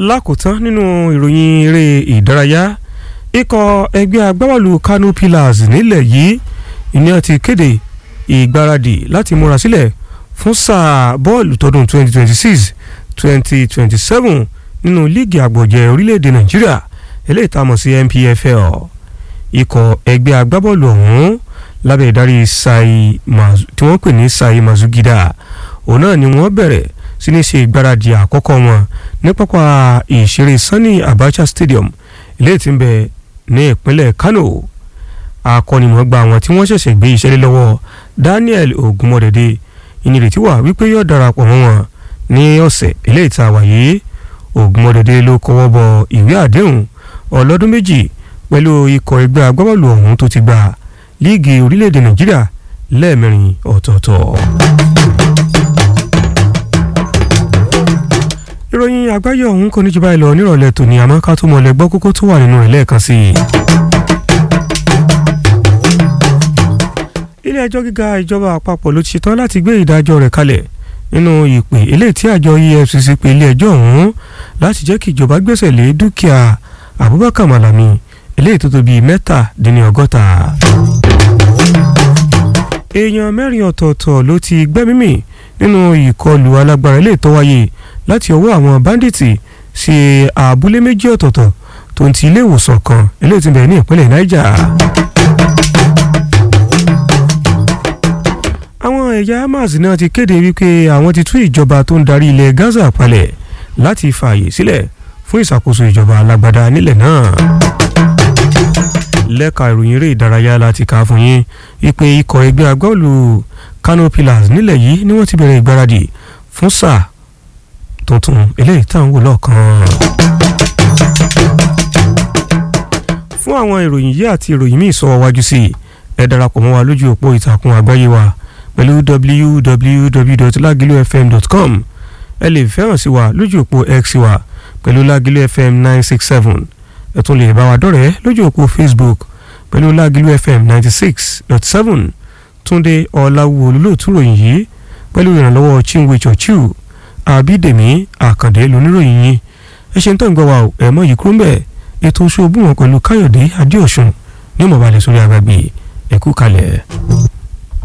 lákòótán nínú ìròyìn eré ìdárayá ikọ̀ ẹgbẹ́ agbábọ́ọ̀lù Kano Pillars nílẹ̀ yìí ìní ti kéde ìgbáradì láti múra sílẹ̀ fún sáà bọ́ọ̀lù tọdún 2026 2027 nínú líìgì àgbọ̀jẹ̀ orílẹ̀-èdè Nàìjíríà eléyìí tá a mọ̀ sí NPFL ikọ̀ ẹgbẹ́ agbábọ́ọ̀lù ọ̀hún lábẹ́ ìdarí Sai tí wọ́n pè ní Sai Mazugida òun náà ni wọ́n bẹ̀rẹ̀ sí ní ṣe ìgbáradì àkọ́kọ́ wọn ní pápá ìṣeré Sani Abacha Stadium eléyìí tí ń bẹ ní ìpínlẹ̀ Kano akọ́nimọ̀ọ́gbà àwọn tí wọ́n ṣẹ̀ṣẹ̀ gbé iṣẹ́ lé lọ́wọ́ Daniel Ogunmọ̀dẹ̀dẹ̀ ìnirètí wà wípé yóò darapọ̀ mọ́ wọn ní ọ̀sẹ̀ eléyìí tá a wà yìí Ogunmọ̀dẹ̀dẹ̀ ló kọ́wọ́ bọ ìwé àdéhùn ọlọ́dún méjì pẹ̀lú ikọ̀ ẹgbẹ́ agbábọ́ọ̀lù ọ̀hún tó ti gba líìgì orílẹ̀-èdè Nàìjíríà lẹ́ẹ̀mẹrin ọ̀tọ̀ọ̀tọ̀. ìròyìn àgbáyé ọ̀hún kò ní jù báyìí lọ nírọ̀lẹ́ tòní àmọ́ ká tó mọ̀lẹ́ gbọ́ kókó tó wà nínú rẹ̀ lẹ́ẹ̀kan sí i. ilé ẹjọ́ gíga ìjọba àpapọ̀ ló ti ṣetán láti gbé ìdájọ́ rẹ̀ kalẹ̀ nínú ìpè eléyìí tí àjọ EFCC pe ilé ẹjọ́ ọ̀hún láti jẹ́ kí ìjọba gbẹ́sẹ̀ lé dúkìá Abubakar Malami eléyìí tó tó bíi mẹ́tàdínlọ́gọ́ta. èèyàn mẹ́rin ọ̀tọ̀ọ̀tọ̀ ló ti gbẹ́mímì nínú ìkọlù alágbára eléyìí tó wáyé láti ọwọ́ àwọn báńdíìtì sí abúlé méjì ọ̀tọ̀ọ̀tọ̀ tó ń ti ilé ìwòsàn kan eléyìí tí ń bẹ ní ìpínlẹ̀ Niger. àwọn ẹ̀yà Hamas náà ti kéde wípé àwọn ti tú ìjọba tó ń darí ilẹ̀ Gaza palẹ̀ láti fààyè sílẹ̀ fún ìṣàkóso ìjọba alágbádá nílẹ̀ náà. lẹ́ka ìròyìn eré ìdárayá láti kà á fún yín wípé ikọ̀ ẹgbẹ́ agbábọ́ọ̀lù Kano Pillars nílẹ̀ yìí ni wọ́n ti bẹ̀rẹ̀ ìgbáradì fún sáà tuntun eléyìí tá à ń wò lọ́ọ̀kan. fún àwọn ìròyìn yìí àti ìròyìn míì sọ wájú sí i ẹ darapọ̀ mọ́ wa lójú òpó ìtàkùn àgbáyé wa pẹ̀lú www.lagilofm.com ẹ lè fẹ́ràn sí wa lójú òpó x wa pẹ̀lú Lagilu FM nine six seven ẹ tún lè bá wa dọ̀rẹ́ lójú òpó Facebook pẹ̀lú Lagilu FM ninety six dot seven Túndé Ọláwù olólùtú ròyìn yìí pẹ̀lú ìrànlọ́wọ́ Chinwe Chọ̀chù àbídèmí àkàndé lóníròyìn yìí ẹ ṣe ń tọ́ ìgbọ́ wa ò ẹ̀ mọ́ yìí kúrò ń bẹ̀ ètò oṣù òbúwọn pẹ̀lú káyọ̀dé adéọ̀sùn ní mọ̀balẹ̀ sórí agbègbè ẹ̀kú kalẹ̀.